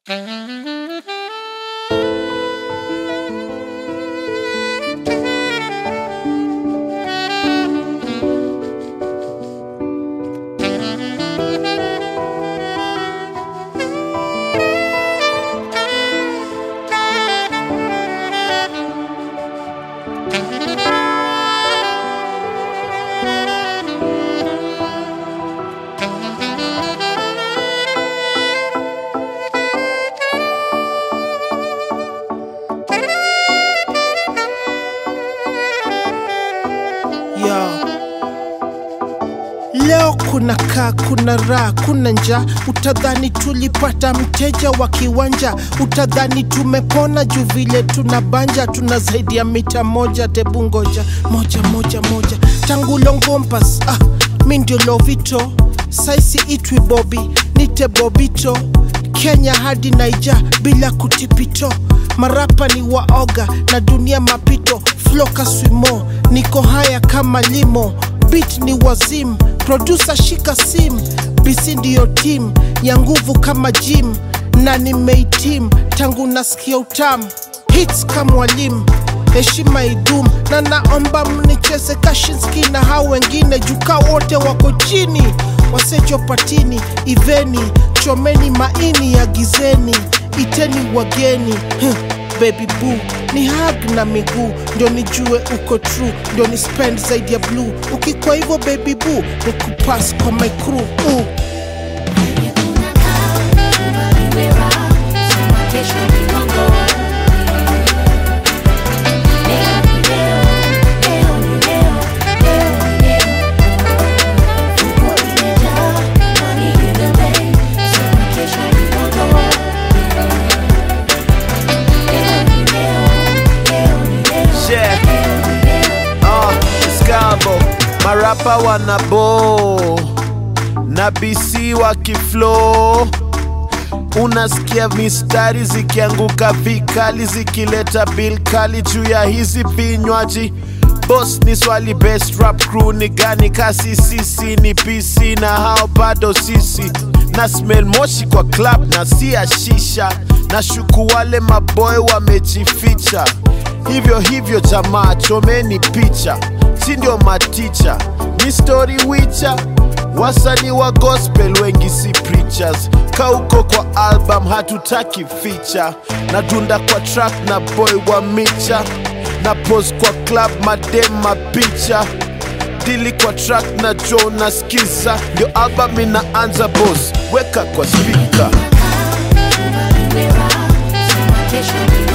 Yo. Leo kuna kaa, kuna raha, kuna njaa. Utadhani tulipata mteja wa kiwanja, utadhani tumepona juu vile tuna banja, tuna zaidi ya mita moja. Tebu ngoja moja moja moja, tangu Longompas ah, mi ndio Lovito, saisi itwi Bobi, nite Bobito, Kenya hadi Naija bila kutipito, marapa ni waoga na dunia mapito, flow kaswimo, niko haya kama limo beat ni wazim producer shika sim bisi ndiyo team ya nguvu kama gym na nimeitim tangu nasikia utam hits kama mwalimu heshima idum na naomba mnicheze kashinski na hao wengine jukaa wote wako chini wasechopatini iveni chomeni maini ya gizeni iteni wageni huh. Baby boo ni hug na miguu ndio nijue uko true, ndio ni spend zaidi ya blue. Ukikwa hivyo baby boo ni kupass kwa my crew uh. Penye kuna kaa, ubariwe raha, sema kesho ni Mungu. Leo ni leo, leo ni leo, leo ni leo. Funguo imejaa, money in the bank, sema kesho ni Mungu. Leo ni leo, leo ni leo, Yeah. leo ni leo. Uh, Skabo marapa wanabo na BC wakiflow, unasikia mistari zikianguka vikali zikileta bill kali juu ya hizi vinywaji. Boss ni swali, best rap crew ni gani? Kasi sisi ni PC na hao bado sisi na smell moshi kwa club na si ya shisha, na shuku wale maboy wamejificha hivyo hivyo jamaa, chomeni picha, si ndio maticha, ni story wicha. Wasanii wa gospel wengi si preachers, kauko kwa album hatutaki feature, na dunda kwa track na boy wa micha, na pose kwa club madem mapicha dili kwa track na Joe na skiza, ndio album inaanza boss, weka kwa speaker. Ubariwe raha, sema kesho ni